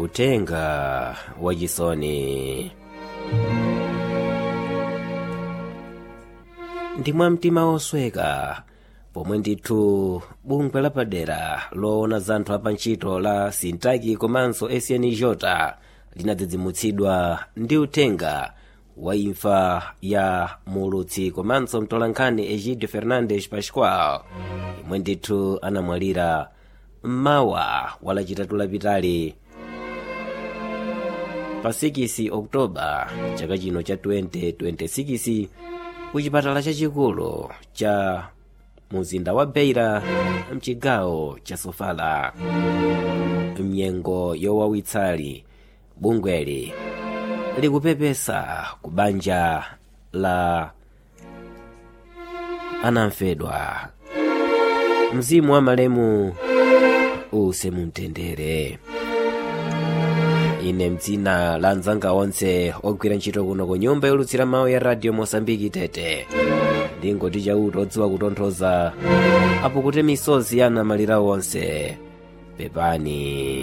utenga wachisoni ndi mwamtima wosweka pomwe ndithu bungwe lapadera loona za anthu apantchito la sintaki komanso snjota linadzidzimutsidwa ndi utenga wa imfa ya mulutsi komanso mtolankhani egidio fernandes pascual imwe ndithu anamwalira mmawa walachitatu lapitali pa 6 oktoba chaka chino cha 2026 ku chipatala chachikulu cha muzinda wa beira mchigawo cha sofala mnyengo yowawitsali bungweli likupepesa ku banja la anamfedwa mzimu wa malemu use mumtendere ine mdzina la anzanga onse ogwira ntchito kuno ku nyumba yolutsira mawu ya radio mosambiki tete ndingoti chauta odziwa kutonthoza apo kuti misozi ya anamalira onse pepani